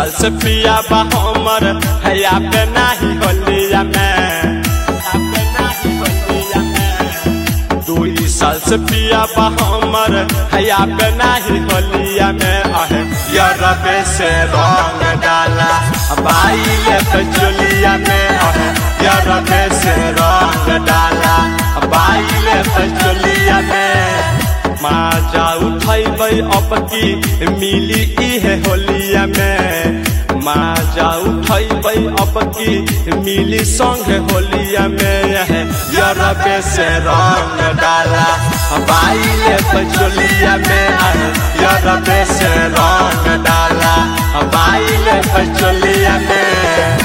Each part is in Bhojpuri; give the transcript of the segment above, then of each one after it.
साल से पिया बा हमर हैया पे नाही होलिया में आपे नाही होलिया में। दुई साल से पिया बा हमर हैया पे नाही होलिया में अहे यरबे से रंग डाला बाइले पे चोलिया में अहे यरबे से रंग डाला बाइले पे चोलिया में माजा उठैबै अब की मिली इहे होलिया में माजा उठैबै अब की मिली संग होलिया में यहे यरबे से रंग डाला बाइले पचोलिया में आहे यरबे से रंग डाला बाइले पचोलिया में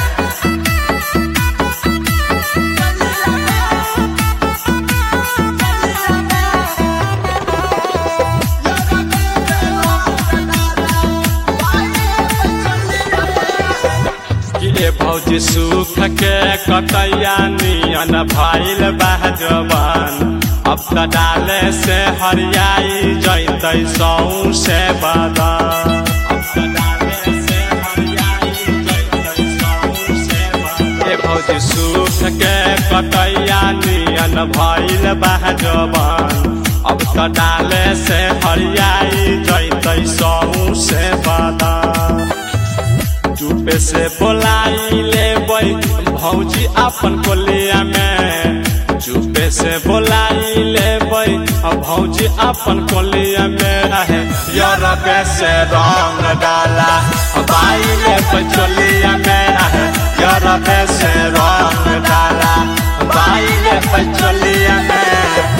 के भौजी सुख के कटैया नियन भइल बा जवान अब त डाले से हरियाई जैतै सौ से बदन अब त डाले से हरियाई जैतै सौं से बदन। ए भौजी सुख के कटैया नियन भइल बा जवान अब त डाले से हरियाई जैतै सौ से बदन चुपे से बोलाई ले भौजी अपन कोलिया में चुपे से बोलाई ले भौजी अपन कोलिया में रहे यरबे से रंग डाला बाइले पचोलिया में रहे यरबे से रंग डाला बाइले पचोलिया में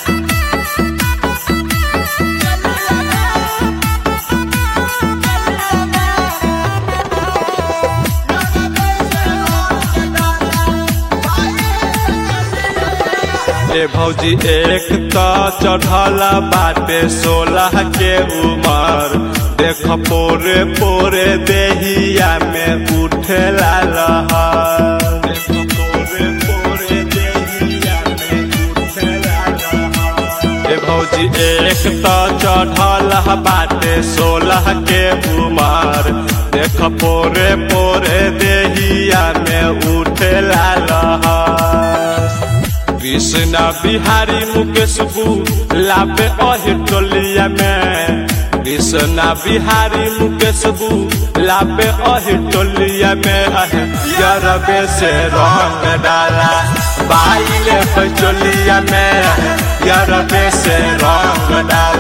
ए भौजी एक त चढ़ल बाटे सोलह के उमर देख पोरे पोरे देहिया में उठे लहर देख पोरे पोरे देहिया में उठेला लहर। ए भौजी एक त चढ़ल बाटे सोलह के उमर देख पोरे पोरे देहिया में उठे लहर कृष्ण बिहारी मुकेश लाबे अहि टोलिया में कृष्ण बिहारी मुकेश लाबे अहि टोलिया में अहे यरबे से रंग डाला बाइले पचोलिया में यरबे से रंग डाला